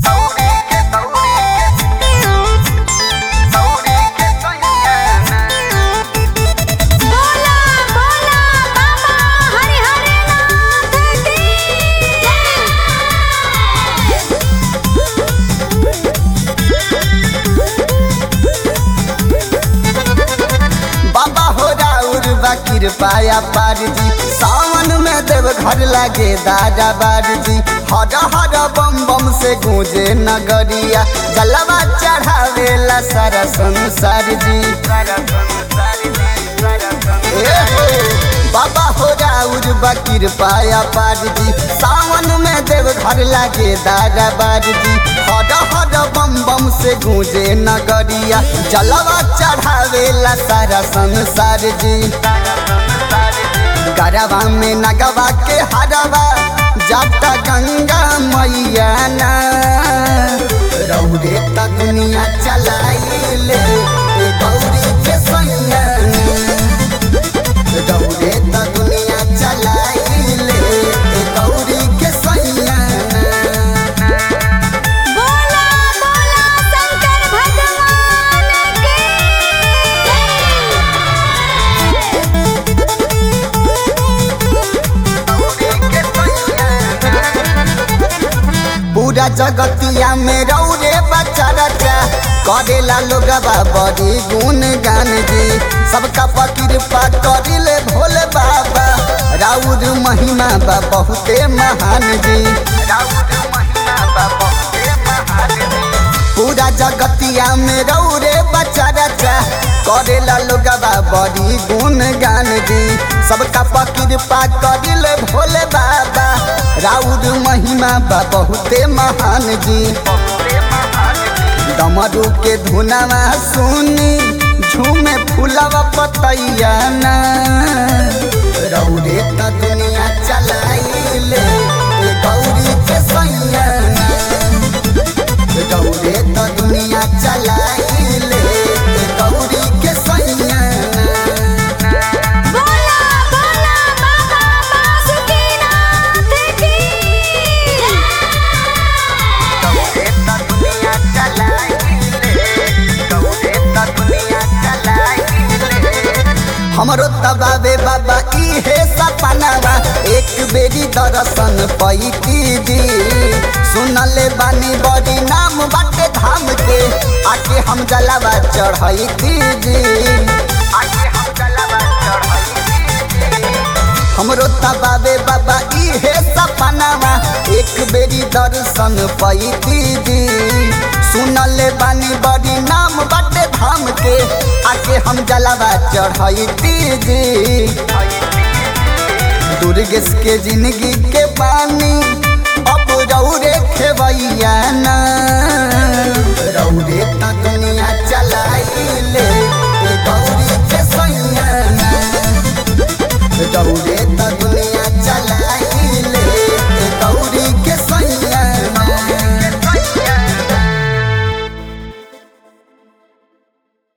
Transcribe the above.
बोला बोला बाबा हरि हरि नाथ की बाबा हो राउर बा कृपाया पार जी सावन में देव घर लागे दादा बार जी हर हर बम बम से गूंजे नगरिया जलवा चढ़ावेला सारा संसार जी ए हो, बाबा हो राउर बा कृपाया पार जी सावन में देव घर लागे दादा बार जी हर हर बम बम से गूंजे नगरिया जलवा चढ़ावेला सारा संसार जी गरबा में नगवा के हरवा जाता गंगा मैया ना रौरे त दुनिया चलाइले ए गौरी के सैया रौरे त दुनिया चलाइले ए गौरी के सैया बोला बोला शंकर भगवान की पूरा जगतिया में रौरे बच्चा रचा करेला लोगवा बड़ी गुण गान जी सबका कृपा करिले भोले बाबा राउर महिमा बा बहुते महान जी राउर महिमा बा बहुते महान जी पूरा जगतिया में रौरे बच्चा रचा करेला लोगवा बड़ी गुण गान जी सबका कृपा करिले भोले बाबा राउर महिमा बा बहुते महान जी डमरू के धुनावा सुनी झूमे फूलवा पतैया ना रौरे त दुनिया चलाइले ए गौरी के सैया ना गौरे त दुनिया चलाइले ए गौरी के सैया बोला बोला बाबा बासुकीनाथ की गौरे त दुनिया चलाइले गौरे त दुनिया चलाइले हमरो तबाबे बाबा इहे सपनावा एक बेरी दर्शन पैती जी सुनले बानी बड़ी नाम बाटे धाम के आके हम जलावा चढ़ैती जी आके हम जलावा चढ़ैती हमरो तबाबे बाबा इहे सपनावा एक बेरी दर्शन पैती जी सुनले बानी बड़ी नाम बाटे धाम के आके हम जलावा चढ़ैती जी दुर्गेश के जिंदगी के पानी अब रौरे खेवैया ना